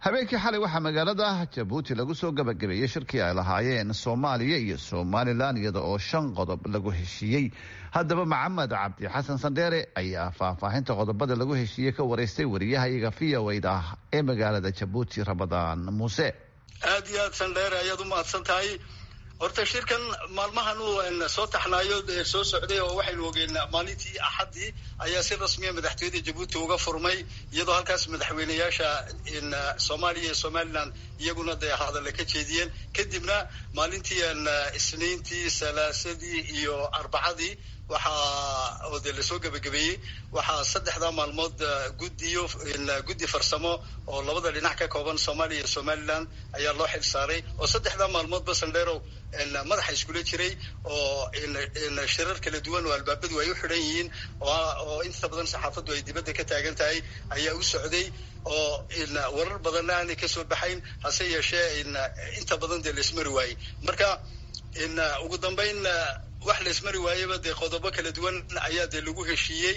habeenkii xalay waxaa magaalada jabuuti lagu soo gabagabeeyey shirkii ay lahaayeen soomaaliya iyo somalilan iyada oo shan qodob lagu heshiiyey haddaba maxamed cabdi xasan sandheere ayaa faahfaahinta qodobada lagu heshiiyey ka wareystay wariyahayaga v o da ah ee magaalada jabuuti ramadaan muuse aada iyo aad sandheere ayaad u mahadsan tahay horta shirkan maalmahan uu soo taxnaayo soo socday oo waxaynu ogeen maalintii axaddii ayaa si rasmiya madaxtooyada jabuuti uga furmay iyadoo halkaas madaxweyneyaasha soomaaliya iyo somaliland iyaguna dee hadalla ka jeediyeen kadibna maalintii isniintii salaasadii iyo arbacadii waxaa oo dee lasoo gebagabeeyey waxaa saddexdaa maalmood guddiyo guddi farsamo oo labada dhinac ka kooban soomaaliya iyo somaliland ayaa loo xil saaray oo saddexdaa maalmoodba sandheerow madaxa iskula jiray oo shirar kala duwan oo albaabadu ay u xidhan yihiin oo inta badan saxaafaddu ay dibadda ka taagan tahay ayaa u socday oo warar badanna aanay kasoo baxayn hase yeeshee inta badan dee laismari waayey marka ugu dambayn wax la ismari waayaba dee qodobo kala duwan ayaa dee lagu heshiiyey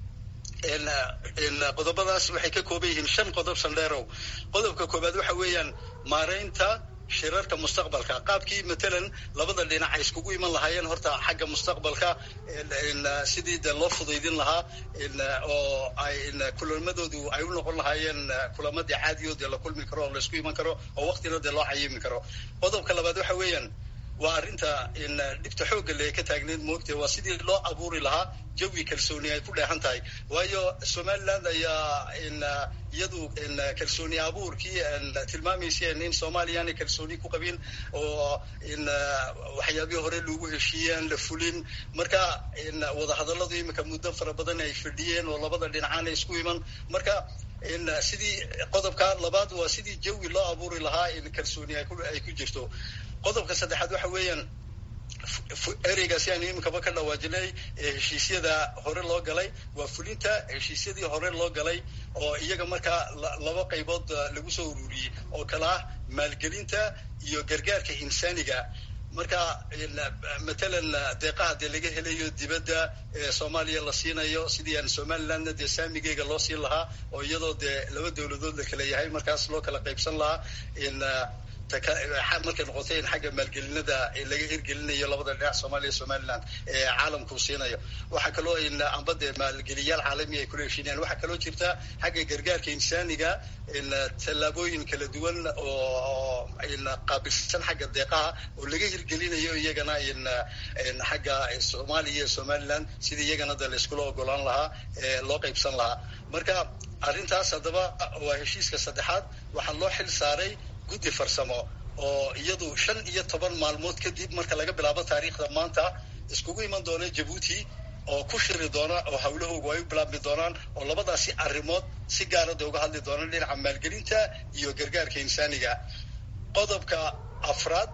qodobadaas waxay ka kooban yihiin shan qodob sandheerow qodobka koobaad waxa weeyaan maaraynta shirarka mustaqbalka qaabkii matalan labada dhinac ay iskugu iman lahaayeen horta xagga mustaqbalka sidii dee loo fudaydin lahaa oo ay kulamadoodu ay u noqon lahaayeen kulamadii caadiyo dee la kulmi karo oo laisku iman karo oo waktina dee loo cayimi karo qodobka labaad waxa weeyaan waa arrinta dhibta xoogga le ka taagneed moogtee waa sidii loo abuuri lahaa jawi kalsooni ay ku dheehan tahay waayo somaliland ayaa iyadu kalsooni abuurkii tilmaamayseen in soomaaliya aanay kalsooni ku qabin oo waxyaabihii hore lagu heshiiyey aan la fulin marka wadahadalladu imika muddo fara badan ay fadhiyeen oo labada dhinacaana isku iman marka sidii qodobka labaad waa sidii jawi loo abuuri lahaa in kalsooni ay ku jirto qodobka saddexaad waxa weeyaan ereygaasi aanu iminkaba ka dhawaajinay ee heshiisyada hore loo galay waa fulinta heshiisyadii hore loo galay oo iyaga markaa laba qaybood lagu soo ururiyey oo kale ah maalgelinta iyo gargaarka insaaniga marka matalan deeqaha dee laga helayo dibadda ee soomaaliya la siinayo sidii aan somalilandna dee saamigeyga loo siin lahaa oo iyadoo dee laba dawladood la kala yahay markaas loo kala qaybsan lahaa in markay noqotay in xagga maalgelinada laga hirgelinayo labada dhinac soomaaliya somaliland ee caalamkuu siinayo waxaa kaloo amba dee maalgeliyaal caalami ay kula heshiinayaan waxaa kaloo jirta xagga gargaarka insaaniga tallaabooyin kala duwan oo qaabilsan xagga deeqaha oo laga hirgelinayo iyagana xagga soomaaliya iyo somaliland sidii iyagana de la iskula ogolaan lahaa loo qaybsan lahaa marka arrintaas haddaba waa heshiiska saddexaad waxaa loo xil saaray guddi farsamo oo iyadu shan iyo toban maalmood kadib marka laga bilaabo taariikhda maanta iskugu iman doona jabuuti oo ku shiri doona oo hawlahoogu ay u bilaabmi doonaan oo labadaasi arrimood si gaarada uga hadli doonaan dhinaca maalgelinta iyo gargaarka insaaniga qodobka afraad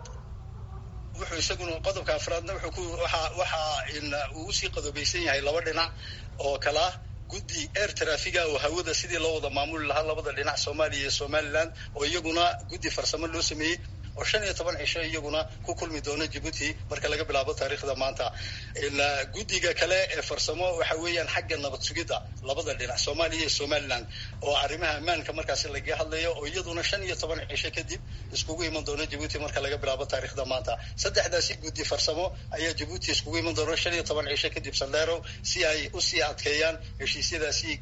wuxuu isaguna qodobka afraadna wuxuu ku waxa waxa uu usii qodobaysan yahay laba dhinac oo kala ah guddi air trafiga oo hawada sidii loo wada maamuli lahaa labada dhinac soomaaliya iyo somaliland oo iyaguna guddi farsamo loo sameeyey oo shan iyo toban cisho iyaguna ku kulmi doona jabuuti marka laga bilaabo taariikhda maanta guddiga kale ee farsamo waxa weeyaan xagga nabad sugidda labada dhinac soomaaliya iyo somaliland oo arrimaha ammaanka markaasi laga hadlayo oo iyaduna shan iyo toban cisho kadib iskugu iman doona jabuuti marka laga bilaabo taariikhda maanta saddexdaasi guddi farsamo ayaa jabuuti iskugu iman doona shan iyo toban cisho kadib sandheerow si ay usii adkeeyaan heshiisyadaasi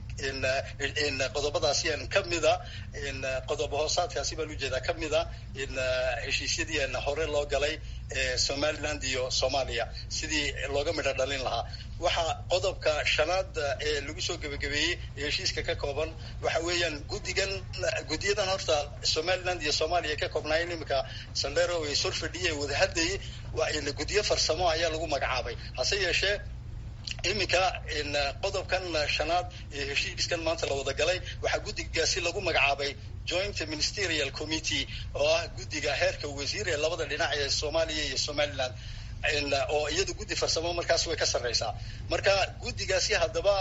qodobadaasi kamida qodob hoosaadkaasi baan ujeedaa kamida heshiisyadii hore loo galay ee somaliland iyo soomaaliya sidii looga midho dhalin lahaa waxaa qodobka shanaad ee lagu soo gebagabeeyey ee heshiiska ka kooban waxa weeyaan guddigan guddiyadan horta somaliland iyo soomaaliya ka koobnaayeen iminka sandero ay sor fadhiyay wada hadlayay guddiyo farsamo ayaa lagu magacaabay hase yeeshee iminka qodobkan shanaad ee heshiiskan maanta la wada galay waxaa guddigaasi lagu magacaabay joint ministerial committee oo ah guddiga heerka wasiir ee labada dhinac ee soomaaliya iyo somaliland oo iyada guddi farsamo markaas way ka sarreysaa marka guddigaasi haddaba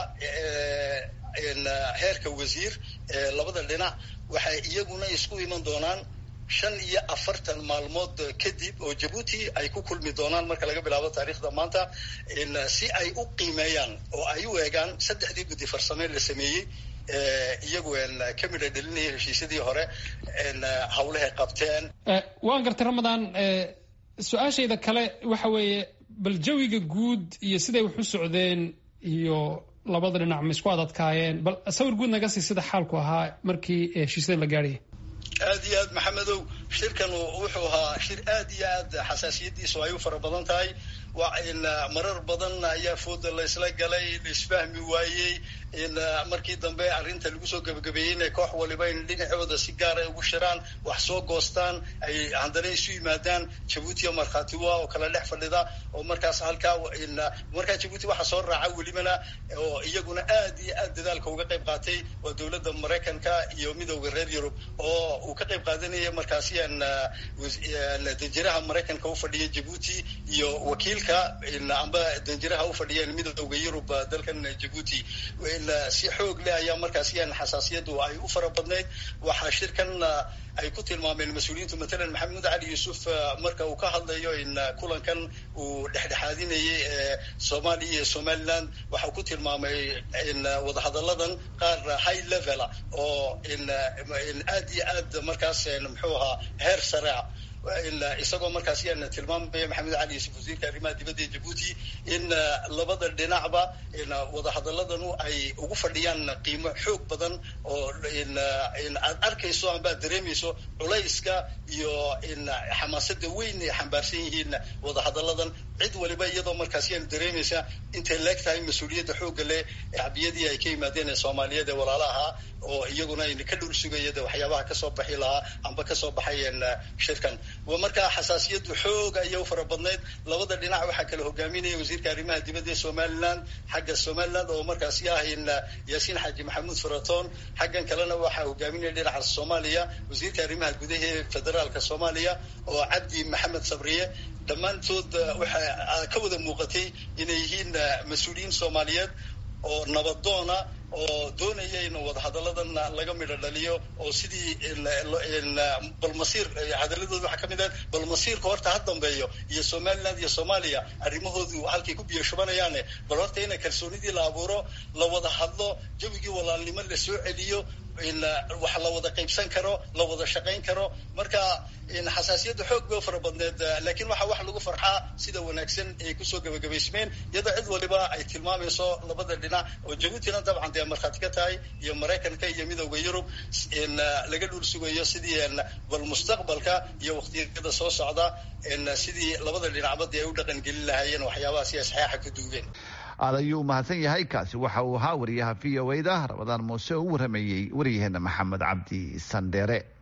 heerka wasiir ee labada dhinac waxay iyaguna isku iman doonaan shan iyo afartan maalmood kadib oo jabuuti ay ku kulmi doonaan marka laga bilaabo taariikhda maanta si ay u qiimeeyaan oo ay u eegaan saddexdii guddi farsamee la sameeyey iyagu ka midha dhelinaya heshiisyadii hore hawlahay qabteen waan gartay ramadaan su-aashayda kale waxa weeye bal jawiga guud iyo siday wax u socdeen iyo labada dhinac ma isku adadkaayeen bal sawir guud naga sii sida xaalku ahaa markii heshiisyada la gaadhayay aad iyo aad maxamedow shirkan wuxuu ahaa shir aad iyo aad xasaasiyadiisu ay u fara badan tahay marar badan ayaa fooda laysla galay laisfahmi waayey markii dambe arrinta lagu soo gebagabeeyey inay koox waliba in dhinacooda si gaara ugu shiraan wax soo goostaan ay haddana isu yimaadaan jabuutiya markhaatiwa oo kala dhex fadhida oo markaas halkaa markaa jabuuti waxa soo raaca welibana oo iyaguna aad iyo aad dadaalka uga qayb qaatay waa dowladda maraykanka iyo midowda reer yurub oo uu ka qayb qaadanaya markaasi danjiraha maraykanka u fadhiya jabuuti iyo wakiilka amba danjiraha u fadhiyeen midowda yurub dalkan jabuuti si xoog leh ayaa markaasi xasaasiyadu ay u fara badnayd waxaa shirkan ay ku tilmaameen mas-uuliyiintu matalan maxamuud cali yuusuf marka uu ka hadlayo in kulankan uu dhexdhexaadinayay ee soomaaliya iyo somaliland waxau ku tilmaamay in wadahadalladan qaar high levela oo in aad iyo aad markaas muxuu ahaa heer sarea isagoo markaas yaan tilmaamaya maxamed cali yuusuf wasiirka arrimaha dibadda ee jabuuti in labada dhinacba wadahadaladanu ay ugu fadhiyaan qiimo xoog badan oo aad arkayso amba ad dareemayso culayska iyo xamaasada weyn ay xambaarsan yihiin wadahadaladan cid waliba iyadoo markaas yaan dareemaysa intay leeg tahay mas-uuliyadda xoogga leh shacbiyadii ay ka yimaadeen ee soomaaliyeed ee walaalaha oo iyaguna ayna ka dhul sugaya de waxyaabaha kasoo baxi lahaa amba kasoo baxayen shirkan markaa xasaasiyadu xoog ayay u fara badnayd labada dhinac waxaa kala hogaaminaya wasiirka arrimaha dibadda ee somaliland xagga somaliland oo markaasi ah in yaasiin xaaji maxamuud faraton xaggan kalena waxaa hogaaminaya dhinaca soomaaliya wasiirka arrimaha gudaha ee federaalka soomaaliya oo cabdi maxamed sabriye dhammaantood waxaa ka wada muuqatay inay yihiin mas-uuliyiin soomaaliyeed oo nabadoona oo doonaya in wadahadalladan laga midho dhaliyo oo sidii balmasiir hadaladooda waxaa kamid ah balmasiirka horta ha dambeeyo iyo somaliland iyo soomaaliya arrimahoodu halkay ku biyo shubanayaane bal horta ina kalsoonidii la abuuro la wada hadlo jawigii walaalnimo la soo celiyo wax la wada qaybsan karo la wada shaqayn karo marka xasaasiyadda xoog bay u fara badneed laakiin waxaa wax lagu farxaa sida wanaagsan ay kusoo gebagabaysmeen iyadoo cid waliba ay tilmaamayso labada dhinac oo jabuutina dabcan dee markhaati ka tahay iyo maraykanka iyo midowda yurub laga dhul sugayo sidii bal mustaqbalka iyo waqtiyada soo socda sidii labada dhinacba dee ay u dhaqan gelin lahaayeen waxyaabahaasi ay saxeixa ku duugeen aad ayuu mahadsan yahay kaasi waxa uu ahaa wariyaha v o da ramadaan muuse oo u waramayey waryaheena maxamed cabdi sandheere